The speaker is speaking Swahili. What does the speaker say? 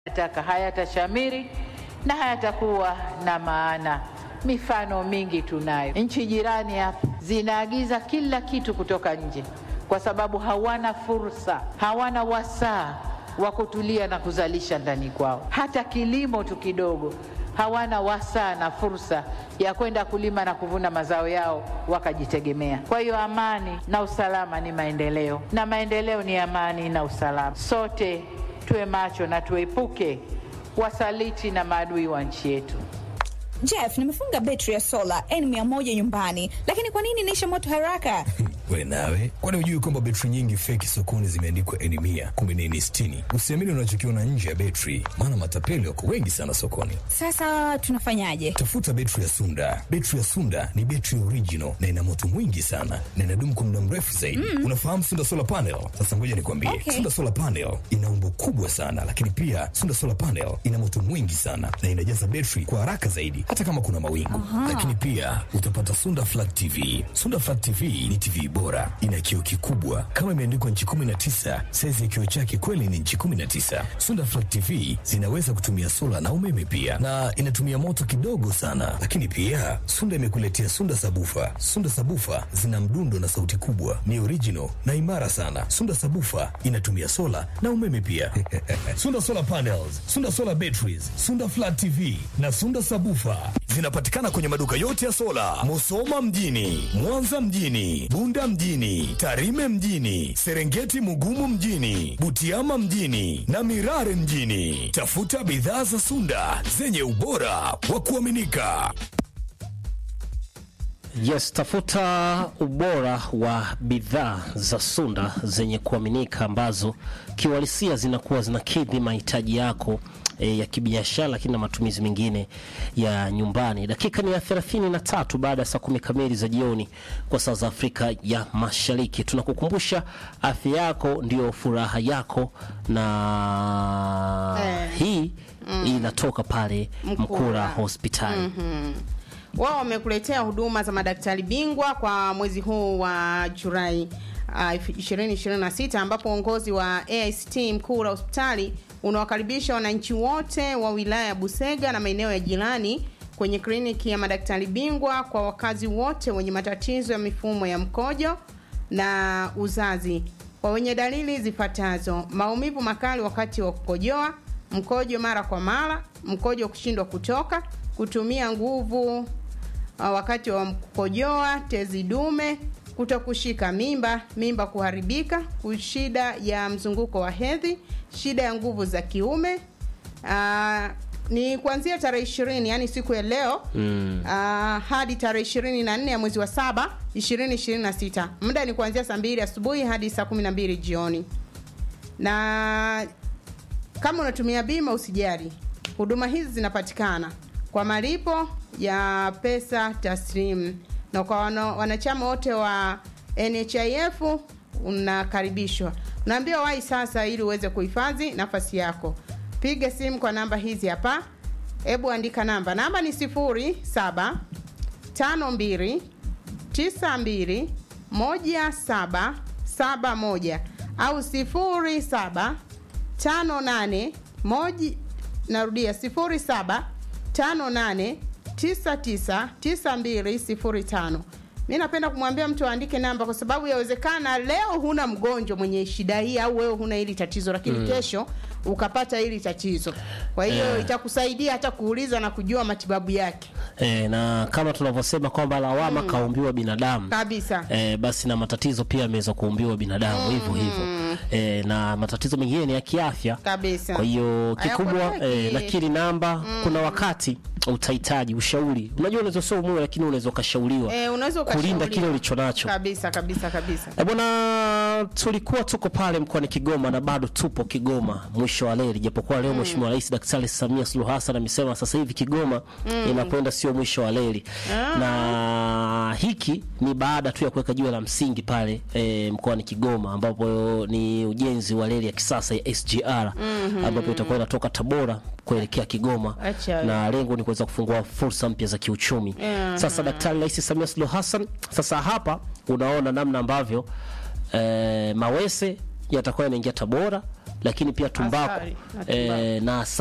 taka hayatashamiri na hayatakuwa na maana. Mifano mingi tunayo. Nchi jirani hapa zinaagiza kila kitu kutoka nje, kwa sababu hawana fursa, hawana wasaa wa kutulia na kuzalisha ndani kwao. Hata kilimo tu kidogo hawana wasaa na fursa ya kwenda kulima na kuvuna mazao yao wakajitegemea. Kwa hiyo amani na usalama ni maendeleo, na maendeleo ni amani na usalama. Sote tuwe macho na tuepuke wasaliti na maadui wa nchi yetu. Jeff, nimefunga betri ya sola N100 nyumbani, lakini kwa nini inaisha moto haraka? We nawe, kwani hujui kwamba betri nyingi feki sokoni zimeandikwa N100 kumbe ni N60? Usiamini unachokiona nje ya betri, maana matapeli wako wengi sana sokoni. Sasa tunafanyaje? Tafuta betri ya Sunda. Betri ya Sunda ni betri original na ina moto mwingi sana na inadumu kwa muda mrefu zaidi. Mm. Unafahamu Sunda Solar Panel? Sasa ngoja nikwambie. Okay. Sunda Solar Panel ina umbo kubwa sana, lakini pia Sunda Solar Panel ina moto mwingi sana na inajaza betri kwa haraka zaidi hata kama kuna mawingu. Lakini pia utapata Sunda Flat TV. Sunda Flat TV ni TV bora, ina kioo kikubwa kama imeandikwa nchi 19. Saizi ya kioo chake kweli ni nchi 19. Sunda Flat TV zinaweza kutumia sola na umeme pia, na inatumia moto kidogo sana. Lakini pia Sunda imekuletea Sunda Sabufa. Sunda Sabufa zina mdundo na sauti kubwa, ni original na imara sana. Sunda Sabufa inatumia sola na umeme pia. Sunda Solar Panels, Sunda Solar Batteries, Sunda Flat TV na Sunda Sabufa zinapatikana kwenye maduka yote ya sola, Musoma mjini, Mwanza mjini, Bunda mjini, Tarime mjini, Serengeti Mugumu mjini, Butiama mjini na Mirare mjini. Tafuta bidhaa za Sunda zenye ubora wa kuaminika. Yes, tafuta ubora wa bidhaa za Sunda zenye kuaminika ambazo kiuhalisia zinakuwa zinakidhi mahitaji yako e, ya kibiashara lakini na matumizi mengine ya nyumbani. Dakika ni ya 33 baada ya saa kumi kamili za jioni kwa saa za Afrika ya Mashariki. Tunakukumbusha afya yako ndio furaha yako, na Eh. hii inatoka pale Mkura. Mkura hospitali. wao wamekuletea huduma za madaktari bingwa kwa mwezi huu wa Julai uh, 2026 ambapo uongozi wa AICT Mkura hospitali unawakaribisha wananchi wote wa wilaya ya Busega na maeneo ya jirani kwenye kliniki ya madaktari bingwa kwa wakazi wote wenye matatizo ya mifumo ya mkojo na uzazi kwa wenye dalili zifuatazo: maumivu makali wakati wa kukojoa, mkojo mara kwa mara, mkojo kushindwa kutoka, kutumia nguvu uh, wakati wa kukojoa, tezi dume, kutokushika mimba, mimba kuharibika, shida ya mzunguko wa hedhi, shida ya nguvu za kiume. Uh, ni kuanzia tarehe ishirini yani siku ya leo mm. uh, hadi tarehe ishirini na nne ya mwezi wa saba ishirini ishirini na sita muda ni kuanzia saa mbili asubuhi hadi saa kumi na mbili jioni na kama unatumia bima usijali huduma hizi zinapatikana kwa malipo ya pesa taslim na kwa wana, wanachama wote wa nhif unakaribishwa unaambiwa wai sasa ili uweze kuhifadhi nafasi yako piga simu kwa namba hizi hapa hebu andika namba namba ni sifuri saba tano mbili tisa mbili moja saba saba moja au sifuri saba tano nane moja narudia sifuri saba tano nane tisa tisa tisa mbili sifuri tano mi napenda kumwambia mtu aandike namba kwa sababu yawezekana leo huna mgonjwa mwenye shida hii au wewe huna hili tatizo lakini mm. kesho ukapata hili tatizo kwa hiyo Yeah. itakusaidia hata kuuliza na kujua matibabu yake E, na kama tunavyosema kwamba lawama kaumbiwa binadamu kabisa e, basi na matatizo pia yameweza kuumbiwa binadamu hivyo hivyo e, na matatizo mengine ni ya kiafya kabisa kwa hiyo kikubwa Hayakwepeki. e, nakili namba kuna wakati utahitaji ushauri unajua unaweza sio umume lakini unaweza ukashauriwa Eh, unaweza kulinda ukashauriwa. kile ulicho nacho kabisa kabisa kabisa E bwana, tulikuwa tuko pale mkoani Kigoma na bado tupo Kigoma mwisho wa leli, japokuwa leo Mheshimiwa Rais Daktari Samia Suluhu Hassan amesema sasa hivi Kigoma inakwenda sio mwisho wa leli na hiki ni baada tu ya kuweka jiwe la msingi pale e, mkoani Kigoma ambapo ni ujenzi wa reli ya kisasa ya SGR ambapo itakuwa inatoka Tabora kuelekea Kigoma Acha. na lengo ni kuweza kufungua fursa mpya za kiuchumi. Sasa Daktari Rais Samia Suluhu Hassan, sasa hapa unaona namna ambavyo eh, mawese yatakuwa yanaingia Tabora lakini pia tumbaku Asali na eh, na asali